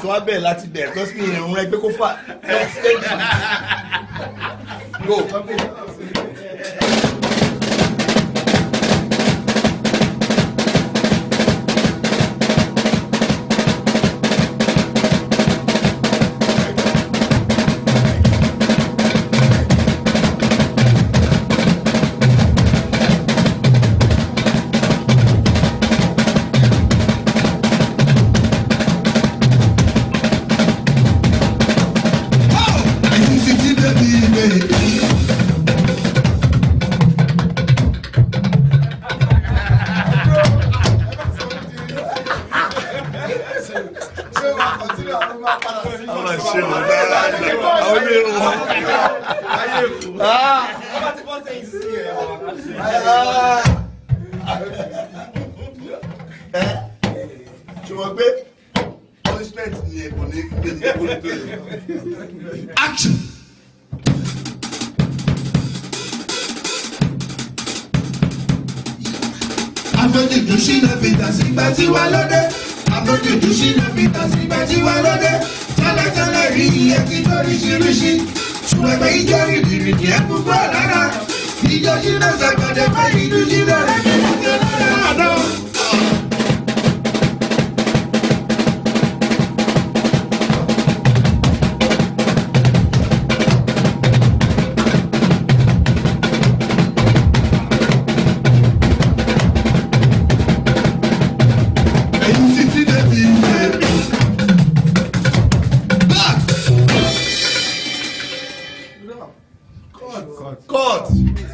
àti wá bẹ̀rẹ̀ láti bẹ̀rẹ̀ tó sì ní ìrún ẹgbẹ́ kó fà lọ stage. go. Ẹ̀yin sì ti débi ilé. àwọn àṣẹ wọn dáadáa àwọn ilé irun wọn. ṣùgbọ́n pé punishment ni ẹ̀kọ́ ní gbèdé kó tó yẹ. Action. Afọ́jújú ṣínà fìtà sígbà tí wà lóde. Afọ́jújú ṣínà fìtà sígbà tí wà lóde. Tẹ́lẹ̀tẹ́lẹ̀ rí iye tí lóríṣiríṣi. Ṣùgbọ́n ìjọ rìndìrìndì ẹ̀ púpọ̀ lára. Ìjọ ṣínà sàgbàdé fẹ́ ìlú ṣínà rẹ̀ kí wọ́n ti lọ́dọ̀ àná. Ẹ̀yin sì ti débi ilé. Back. court.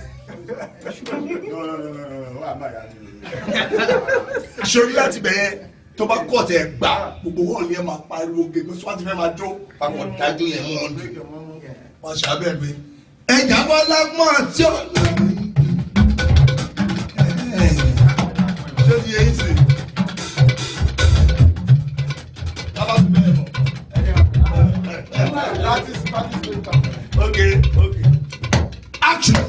sori láti bẹ̀yẹn tó bá court ẹ̀ gbà gbogbo wọn ni ẹ máa pariwo gègé sọ wáti fẹ́ máa jó papọ̀ dájú yẹn mọ́ ọ́n dùn wọ́n ṣe abẹ́ mi. Ẹ̀jà bọ́lá mọ́ àti ọ̀la. ṣé ti yẹn sì. Bàbá mi bẹ́ẹ̀ mọ̀. ok ok. Action.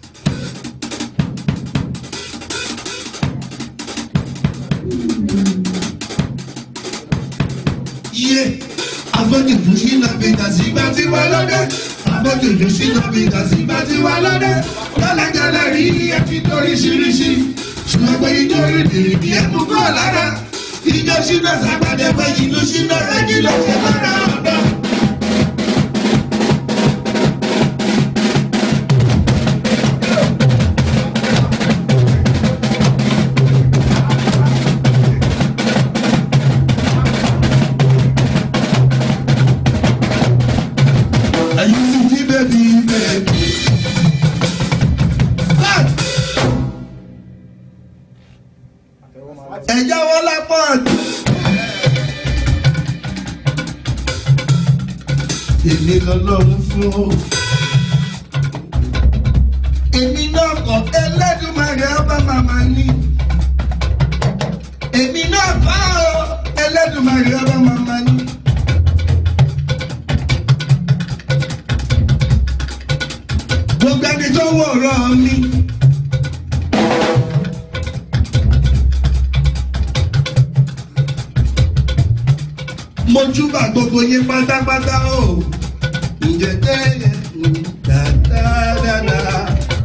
Iye afọ́jújú sínú bìtà sígbà tí wà lóde. Afọ́jújú sínú bìtà sígbà tí wà lóde. Tẹ́lẹ̀tẹ́lẹ̀ rí iye tí lóríṣiríṣi. Ṣùgbọ́n pé ijó rìndìrìndì ẹ̀ mú kọ́ lára. Ijó sínú sàgbàdé pé ìlú sínú rẹ̀ kí ló ṣe lára ọ̀dọ́. Ẹ̀yin sì ti bẹ̀bí bẹ̀bí. Cut. Ẹ̀já wọ́n lápá ọ̀dùn. Èmi lọ́lọ́run fún o. Èmi náà kọ̀ Ẹlẹ́dùmarè ọba màmá ní. Èmi náà kọ́ o Ẹlẹ́dùmarè ọba màmá ní. gbogbo ẹni tó wòrán mi. mo júbà gbogbo yín pátápátá o. ǹjẹ́ tẹ́lẹ̀ dáadáa.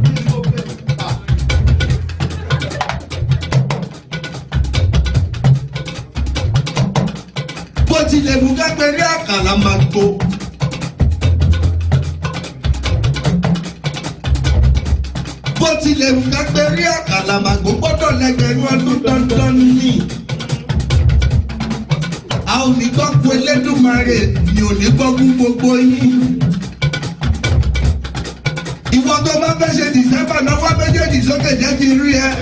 bó tilẹ̀ mú kápẹ́rẹ́ àkàlà máa tó. bó tilẹ̀ wù ká pé rí àkàlàmàgbò gbọ́dọ̀ lẹ́gbẹ̀rún ọdún dandan ni. a ò ní gbọ́ kú Elédùmarè mi ò ní gbọ́ kú gbogbo yín. ìwọ tó bá fẹ́ ṣe dìsẹ́mbà náwó méjèèjì sókè jẹ́ kí n rí ẹ.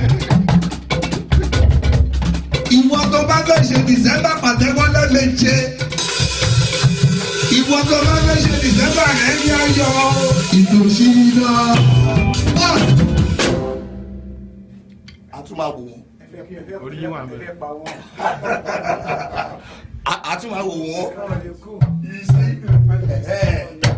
ìwọ tó bá fẹ́ ṣe dìsẹ́mbà pàtẹ́wọ́ lẹ́mẹ̀jẹ. ìwọ tó bá fẹ́ ṣe dìsẹ́mbà rẹ̀ ní ayọ̀ ìtòsí náà. a tún máa wò wọ́n. orí yín wà mẹ́rin. a a tún máa wò wọ́n. yìí sí.